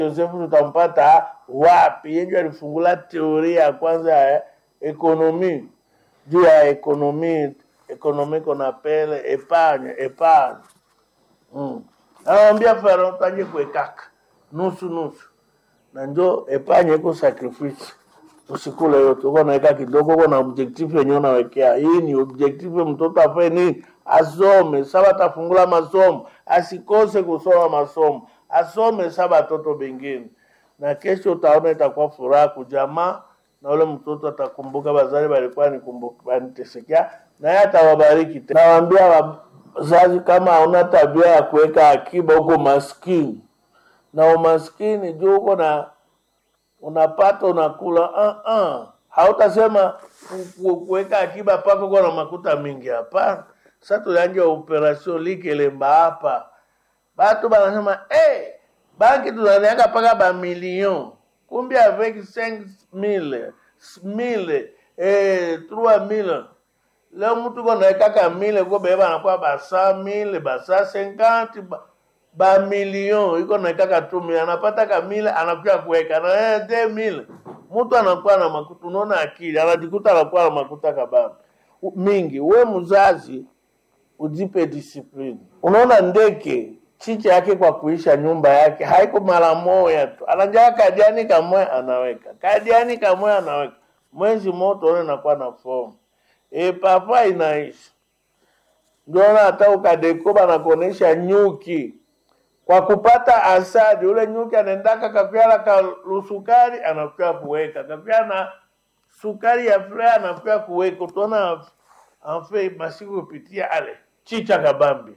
Josefu tutampata wapi? Yeye alifungula teoria ya kwanza ya ekonomi juu ya ekonomi ekonomi kona pele epargne epargne mm. Anamwambia Farao tanje kuekaka nusu nusu, na njo epargne iko sacrifice usikule yote, uko naweka kidogo, uko na objective yenyewe unawekea. Hii ni objective, mtoto afanye nini? Asome. Saba atafungula masomo, asikose kusoma masomo, asome saba watoto bengine, na kesho utaona itakuwa furaha kujamaa, na ule mtoto atakumbuka bazali balikuwa nikumbuka banitesekea, naye atawabariki tena. Nawaambia wazazi, kama hauna tabia ya kuweka akiba, uko maskini na umaskini juu uko na unapata unakula uh -uh. Hautasema ku- ku- kuweka akiba pako uko na makuta mingi, hapana. Sasa tulianja operation likelemba hapa, batu banasema hey, banki tunaliaka paka ba million kumbe avec 5000 1000 eh 3000 leo mtu ko naekaka mile ko beba anakuwa ba 100000 ba 150 ba ba milion iko naekaka tu mile anapata ka mile anakuja kuweka na eh, de mile mtu anakuwa na makuta, unaona akili anajikuta anakuwa na makuta kabambi U- mingi. We mzazi ujipe discipline. Unaona ndeke chicha yake kwa kuisha nyumba yake haiko mara moja tu, anajaa kadiani kamwe anaweka kadiani kamwe anaweka, mwezi moto one nakuwa na fomu e, papa inaisha. Ndio na hata ukadeko banakuonesha nyuki kwa kupata asadi, ule nyuki anaendaka kakyala ka lusukari anakuya kuweka kakyala na sukari ya furaha anakuya kuweka, utaona anfe masiku kupitia ale chicha kabambi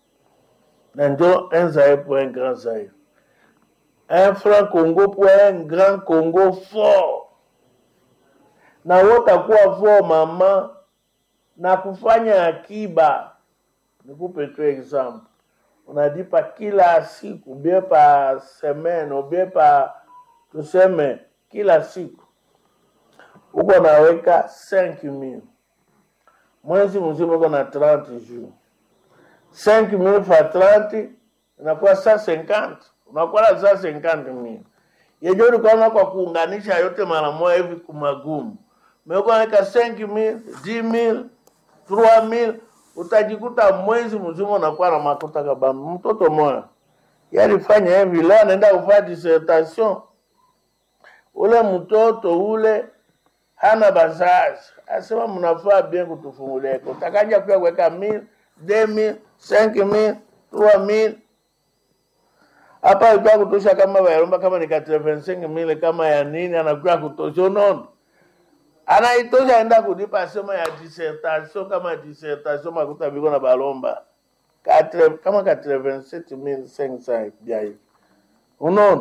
na njo un Zaïre pour un grand Zaïre. Un franc Congo pour un grand Congo fort. Na wotakuwa fort mama na kufanya akiba. Nikupe tu example. Unadipa kila siku bie pa semaine ubie pa tuseme kila siku uko naweka 5000 mwezi mzima uko na 30 jours 5000 fois 30 inakuwa 150 unakuwa na 150 yenye ulikuwa kwa kuunganisha yote mara moja hivi kumagumu umekuwa naweka 5000 10000 3000 utajikuta mwezi mzima unakuwa na makuta kabambi mtoto moya yalifanya hivi leo anaenda kufanya dissertation ule mtoto ule hana bazazi, asema mnafaa bien kutufungulia ko takaja kuya kuweka mil deux mille cinq mille trois mille hapa ilikuwa kutosha kama bayaromba kama ni 85 mille kama ya nini, anakuwa kutosha unaona anaitosha aenda kulipa sema ya dissertation kama dissertation makuta biko na balomba Katre, kama 87500 bia hivi unaona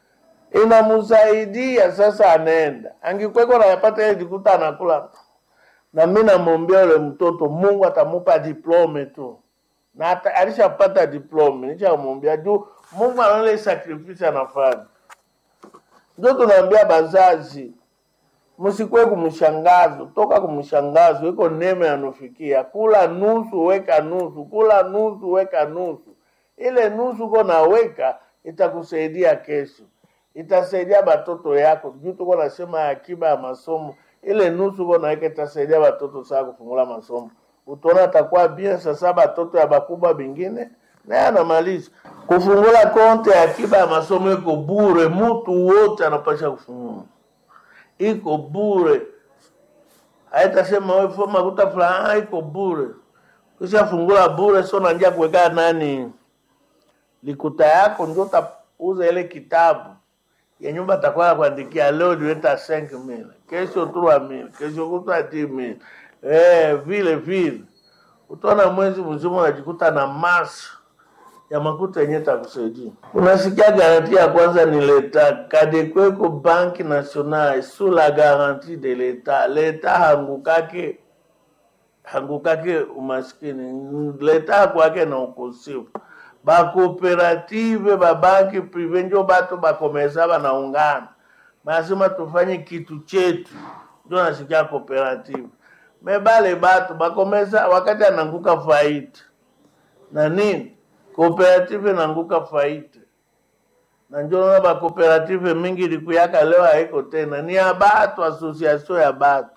inamsaidia sasa, anaenda angikweko nayapata ile jikuta anakula, na mi namwombea ule mtoto, Mungu atamupa diplome tu, na ata- alishapata diplome, nishamwombea juu Mungu anaona ile sacrifice anafanya. Ndio tunaambia bazazi, msikwe kumshangazo, toka kumshangazo, iko neema yanufikia. Kula nusu, weka nusu, kula nusu, weka nusu. Ile nusu uko naweka itakusaidia kesho, itasaidia batoto yako. Juu tuko nasema akiba ya masomo, ile nusu uko naweka itasaidia batoto saa kufungula masomo. Utaona atakuwa bien. Sasa batoto ya bakubwa bingine naye anamaliza kufungula konte ya akiba ya masomo, iko bure, mtu wote anapasha kufungula iko bure, haitasema wewe fua makuta fulani, ah, iko bure. Kisha fungula bure, sio nanjia kuweka nani likuta yako, ndio utauza ile kitabu ya nyumba atakuwa nakuandikia leo niweta 5000 kesho 3000 kesho kutwa 10000 eh, vile vile utaona mwezi mzima unajikuta na masa ya makuta yenye takusaidia. Unasikia garanti ya kwanza ni leta kadekweko banki nationale sous la garantie de leta. Leta hangukake hangukake umaskini, leta kwake na ukosefu. Bakooperative babanki prive njo batu bakomesa banaungana, basema tufanye kitu chetu, ndio nasikia cooperative mebale batu bakomesa wakati ananguka faida na nini, cooperative inaanguka faida na njo naona bakooperative mingi likuyaka leo haiko tena, ni ya batu, association ya batu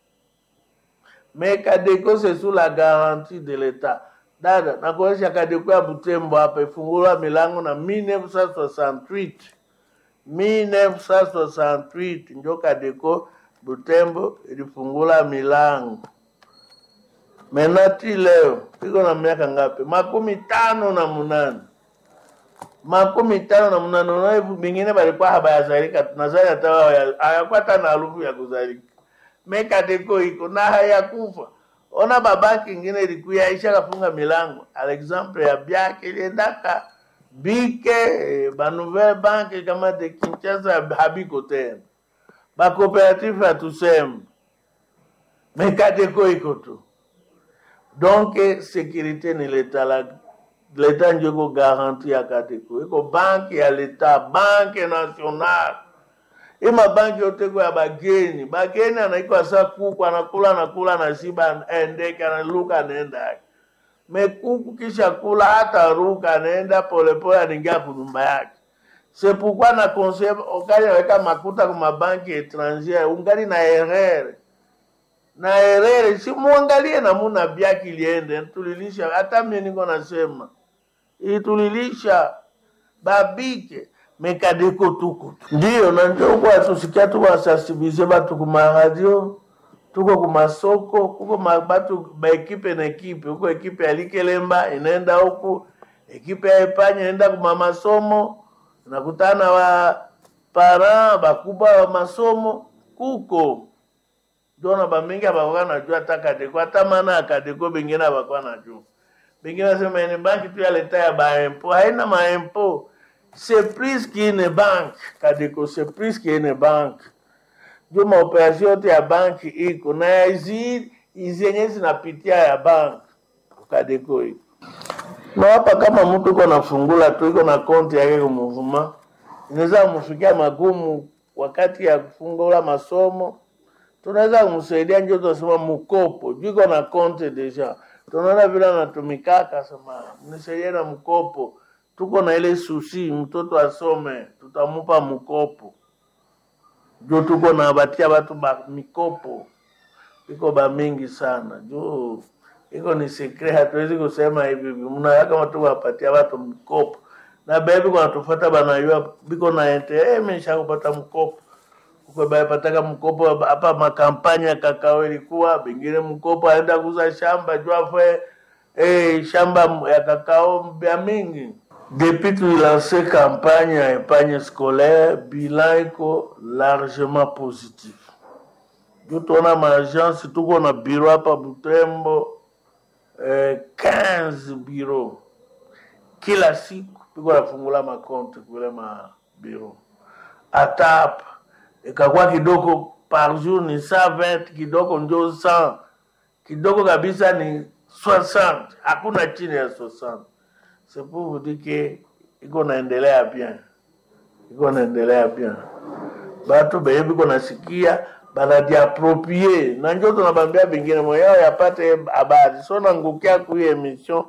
me Kadeko c'est sous la garantie de l'État. Dada, nakuonyesha Kadeko ya Butembo hapa ifungulwa milango na 1968 1968 njo Kadeko Butembo ilifungula milango. Menati leo iko na miaka ngapi? makumi tano na munane makumi tano na munane. Unaona hivi bingine balikuwa habayazalika, tunazali hata wao ya- hayakuwa hata na harufu ya kuzalika mekadeko iko na hayakufa. Ona babaki ingine ilikuya isha kafunga milango. Alexample ya byake iliendaka bike eh, ba nouvelle banque kama de Kinshasa habiko tena ba coopérative hatuseme mekadeko iko tu donc sécurité ni leta la leta njo iko garanti ya kadeko iko banki ya leta banke nationale hii mabanki yote kwa ya bageni bageni anaikwa sa kuku anakula anakula anashiba endeke analuka anaenda yake mekuku kisha kula hata ruka anaenda polepole anaingia kunyumba yake sepukwa na conseil ukali aweka makuta kwa mabanki étrangère ungali na erreur na erreur si muangalie namuna byaki iliende tulilisha hata mimi niko nasema itulilisha babike mekadeko tuko tu. ndiyo na njo kwa tusikia tuko asasibize batu kuma radio tuko kumasoko kuko ma- batu baekipe na ekipe huko ekipe ya likelemba inaenda huku ekipe ya epanya inaenda kuma masomo nakutana wa para bakubwa wa masomo kuko jona bamingi abakuwa najua hata kadeko hata maana ya kadeko bengine abakuwa najua bengine nasema ni banki tu ya leta ya baempo haina maempo c'est plus qu'une banque kadeko c'est plus qu'une banque ndio maoperasio yote ya banki iko na hizi hizi yenye zinapitia ya banki kadeko iko na hapa kama mtu iko nafungula tu iko na konti yake kumuvuma inaweza kumfikia magumu wakati ya kufungula masomo tunaweza kumsaidia njo tunasema mkopo juu iko na konte deja tunaona vile anatumikaka sema mnisaidie na mkopo tuko na ile susi mtoto asome tutamupa mkopo juu tuko na batia batu ba mikopo iko ba mingi sana juu iko ni sekre hatuwezi kusema hivi hivi mnaweka kama tu wapatia watu mkopo na bebi kunatufata banayua biko na ente eh, mesha kupata mkopo ukwebayapataka mkopo hapa makampanya ya kakao ilikuwa bengine mkopo aenda kuuza shamba juu afwe eh, shamba ya kakao ya mingi depuis tuilance campagne ya epargne scolaire bilan iko largement positif juu tuona maagence tuko na biro hapa Butembo eh, 15 biro kila siku piko nafungula makonte kule mabiro hata hapa ikakuwa kidogo par jour ni 120 kidogo njo 100 kidogo kabisa ni 60 hakuna chini ya 60 c'est pour vous dire que iko naendelea bien iko naendelea bien batu benye biko nasikia banadiaproprie na njo tunabambia bengine moyao yapate habari so nangukia kuyo emission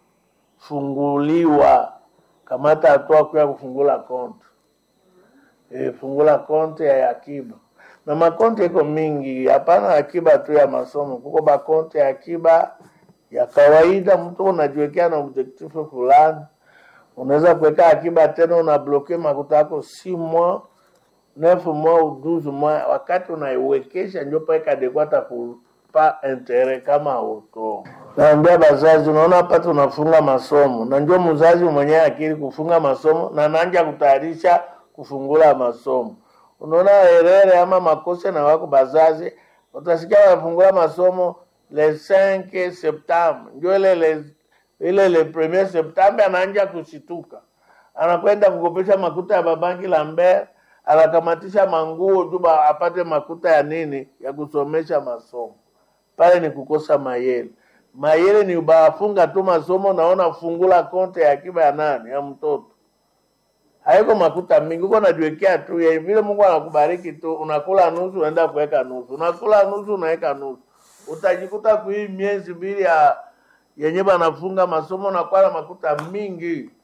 funguliwa kamata hatua kuya kufungula konte e, fungula konte ya akiba na makonte iko mingi hapana akiba tu ya masomo kuko bakonte ya akiba ya kawaida mtu unajiwekea na objektifu fulani unaweza kuweka akiba tena unabloke makuta yako si mois neuf mois ou douze mois wakati unaiwekesha njo paekadekwata kupa intere kama auto naambia bazazi unaona hapa tunafunga masomo na njo mzazi mwenyewe akili kufunga masomo na nanja kutayarisha kufungula masomo unaona herere ama makosa na wako bazazi utasikia wanafungula masomo le 5 septembre njo ile le, ile le premier septembre anaanja kushituka anakwenda kukopesha makuta ya babanki Lambert, anakamatisha manguo juba apate makuta ya nini ya kusomesha masomo. Pale ni kukosa mayele. Mayele ni bafunga tu masomo, naona fungula konte ya akiba ya nani ya mtoto haiko makuta mingi, uko najiwekea tu ya vile Mungu anakubariki tu, unakula nusu, unaenda kuweka nusu, unakula nusu, unaweka nusu, utajikuta kui miezi mbili ya yenye banafunga masomo nakuwa na makuta mingi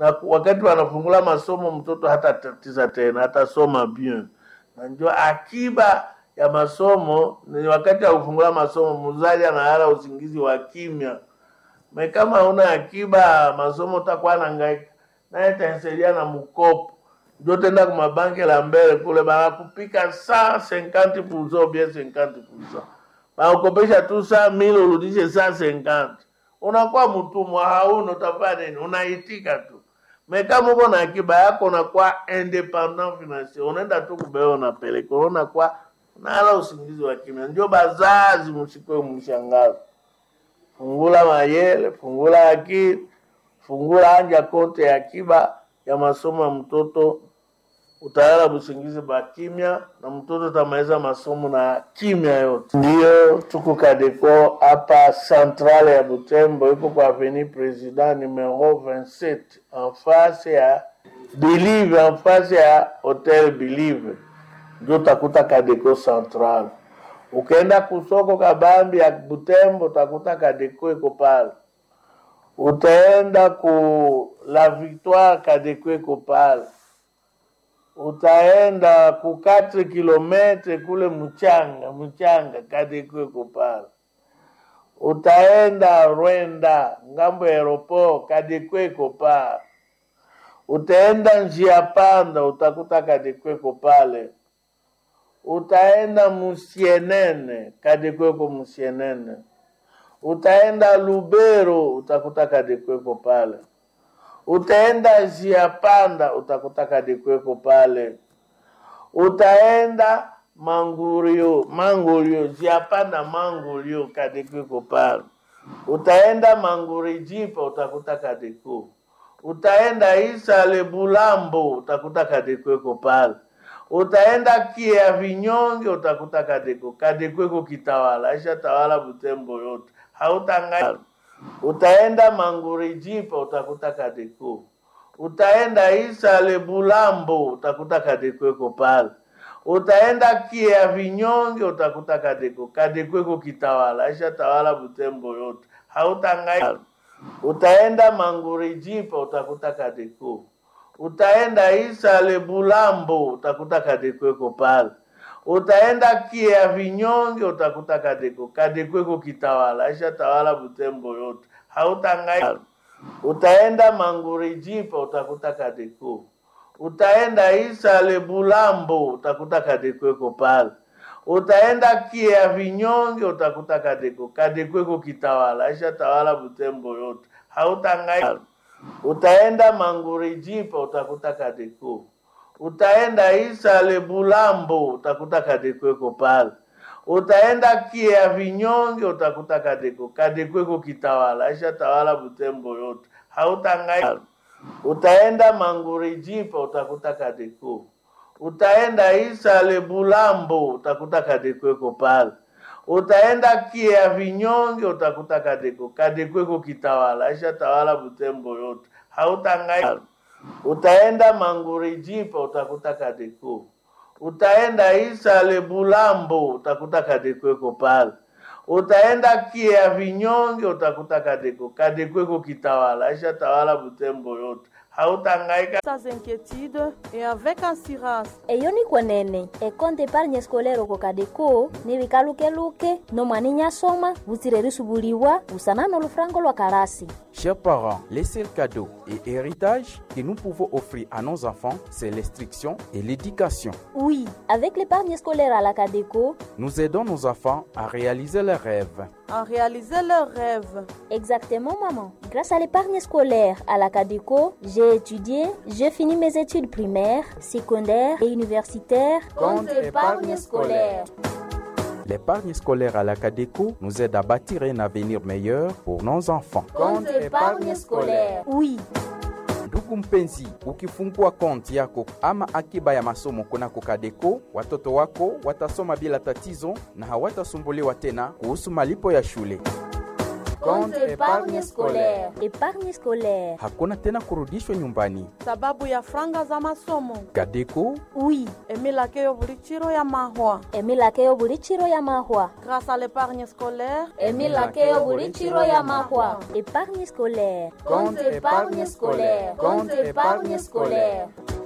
na ku- wakati wanafungula masomo mtoto hata tatiza tena atasoma bien na njo akiba ya masomo ni wakati wa kufungula masomo mzazi analala usingizi wa kimya me kama una akiba masomo utakuwa nangaika naye tansaidia na mkopo njo tenda kumabanki la mbele kule banakupika saa 50 pulsa bien 50 pulsa banakukopesha tu saa mili urudishe saa 50 unakuwa mtumwa hauna utafanya nini unaitika tu me kama uko na akiba yako unakuwa independent financier unaenda tu kubea unapeleka unakuwa nala usingizi wa kimya ndio bazazi msikwe mshangazi fungula mayele fungula akili fungula anja konte ya akiba ya masomo ya mtoto utalala busingizi ba kimya na mtoto utamaliza masomo na kimya yote. Ndiyo tuko Kadeko hapa centrale ya Butembo, iko kwa avenue President numero 27 en face ya Believe, en face ya Hotel Believe, ndio utakuta Kadeko central. Ukaenda kusoko kabambi ya Butembo utakuta Kadeko iko pale. Utaenda ku La Victoire, Kadeko iko pale utaenda ku 4 kilometre kule mchanga mchanga kadikweko pale utaenda Rwenda ngambo ya aeroport kadikweko pale utaenda njia panda utakuta kadikweko pale utaenda musienene kadikweko musienene utaenda Lubero utakuta kadikweko pale utaenda njia panda utakuta kadikweko pale utaenda mangurio mangurio njia panda mangurio kadikweko pale utaenda manguri jipa utakuta kadiko utaenda isale bulambo utakuta kadikweko pale utaenda kia vinyonge utakuta kadiko kadikweko kitawala aisha tawala butembo yote hautanga utaenda manguri jipa utakuta kadeko utaenda isale bulambo utakuta kadekweko pale utaenda kia vinyonge utakuta kadeko kadekweko kitawala aisha tawala butembo yote hautanga utaenda manguri jipa utakuta kadeko utaenda isale bulambo utakuta kadekweko pale utaenda kia vinyonge utakuta kadeko kadekweko kitawala aisha tawala butembo yote hautanga utaenda manguri jipa utakuta kadeko utaenda isale bulambo utakuta kadekweko pale utaenda kia vinyonge utakuta kadeko kadekweko kitawala aisha tawala butembo yote hautanga utaenda manguri jipa utakuta kadeko utaenda isale bulambo utakuta kadekweko pale utaenda kia vinyonge utakuta kadeko kadekweko kitawala aisha tawala butembo yote hautanga utaenda manguri jipa utakuta kadeko utaenda isale bulambo utakuta kadekweko pale utaenda kia vinyonge utakuta kadeko kadekweko kitawala aisha tawala butembo yote hautanga utaenda manguri jipa utakuta kadeko utaenda isale bulambo utakuta kadekweko pale utaenda kia vinyonge utakuta kadeko kadekweko kitawala aisha tawala butembo yote hautangaika Sans inquiétude et avec assurance. eyo nikwenene ekonte epargne escolere oko kadeko nibikalukeluke nomwani nyasoma butsire risubuliwa busana nolufurango lwa kalasi Chers parents, les seuls cadeaux et héritages que nous pouvons offrir à nos enfants, c'est l'instruction et l'éducation. oui avec l'épargne scolaire à la cadeco Nous aidons nos enfants à réaliser leurs rêves. En réaliser leurs rêves. exactement maman grâce à l'épargne scolaire à la cadeco j'ai étudié j'ai fini mes études primaires secondaires et universitaires Compte épargne scolaire. L'épargne scolaire à la Cadeco nous aide à bâtir un avenir meilleur pour nos enfants. Compte épargne scolaire. oui Ndugu mpenzi, ukifungua konti yako ama akiba ya masomo kunako Kadeko, watoto wako watasoma bila tatizo na hawatasumbuliwa tena kuhusu malipo ya shule. Compte épargne scolaire. Épargne scolaire. Hakuna tena kurudishwa nyumbani. sababu ya franga za masomo Kadeko Oui, emilakeyo buli chiro ya mahwa emilakeyo buli chiro ya mahwa. grâce à l'épargne scolaire emilakeyo buli chiro ya mahwa. Épargne scolaire. Compte épargne scolaire. Compte épargne scolaire.